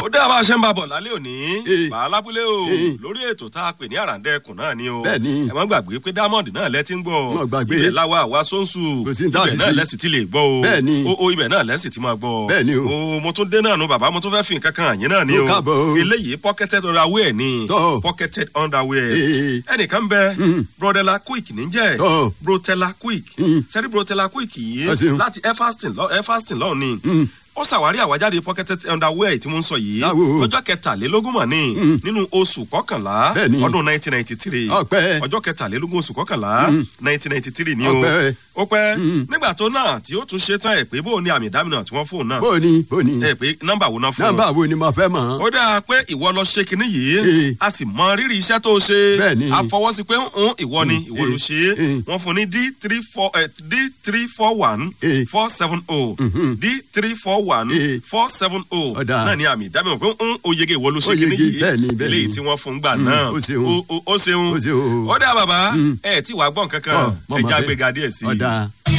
ó dé àbá ṣe ń bá bọ̀ lálẹ́ òní Eh. bàálábúlé o Eh. lórí ètò tá a pè ní àràǹdẹ̀kùn náà ni o Bẹ́ẹ̀ni. ẹ má gbàgbé pé diamond náà lẹ ti ń gbọ́ Má gbàgbé. ibẹ̀ láwa àwa sóńsù Kò sí ní tá a ibẹ̀ fi náà sí. lẹ́sìn ti lè gbọ́ o Bẹ́ẹ̀ni. o o ibẹ̀ náà lẹ́sìn ti máa gbọ́ Bẹ́ẹ̀ni o. o mo tún dé náà nu bàbá mo tún fẹ́ fi nǹkan kan àyín náà ni Ó o káàbọ̀ o. eléyìí pocketed underwear ni Tọ́. pocketed underwear Eh. ẹnìkan bẹ Mm. brodella quick níjẹ́ Tọ́. brotella quick Mm. sẹ́rí brotella quick yìí Ẹ ṣeun. láti everston lọ everston lọ́ọ̀ ni Mm. ó ṣàwárí àwájáde pocketed underwear tí mo ń sọ yìí Ṣáwo. ọjọ́ kẹtàlélógún mọ̀ ní Mm. nínú oṣù kọkànlá Bẹ́ẹ̀ni. ọdún nineteen ninety three Ọpẹ́. ọjọ́ kẹtàlélógún oṣù kọkànlá Mm. nineteen ninety three ni o Ọpẹ́. ó pẹ́ Mm. nígbà tó náà tí ó tún ṣe tán ẹ̀ pé bó o ní àmì ìdámìnà tí wọ́n fóun náà bóni bóni ẹ̀ pé nọ́mbà wo náà fún un nọ́mbà wo ni mo fẹ́ mọ̀. ó dáa pé ìwọ lọ ṣe kinní yìí Eh. a sì mọ rírì iṣẹ́ tó ṣe Bẹ́ẹ̀ni. a fọwọ́ sí pé ń ìwọ ni ìwọ ló ṣe é Eh. wọ́n fún ní d three four d three four one Eh. four seven o Mhm. d three four one Eh. four seven o Ọ̀dà. náà ni àmì ìdámọ̀ pé ń oyege ìwọ ló ṣe Ó kinní yege, yìí bẹ́ẹ̀ni, bẹ́ẹ̀ni. eléyìí tí wọ́n fún gbà Mm, náà ó ṣeun. ó- ó- ó ṣeun Ó ṣeun. ó dáa bàbá Mm. ẹ tí wàá gbọ́n kankan Ọ, mọ̀ ẹ mọ̀ já bẹ́ẹ̀. gbéga díẹ̀ sí i. Ọ̀dà.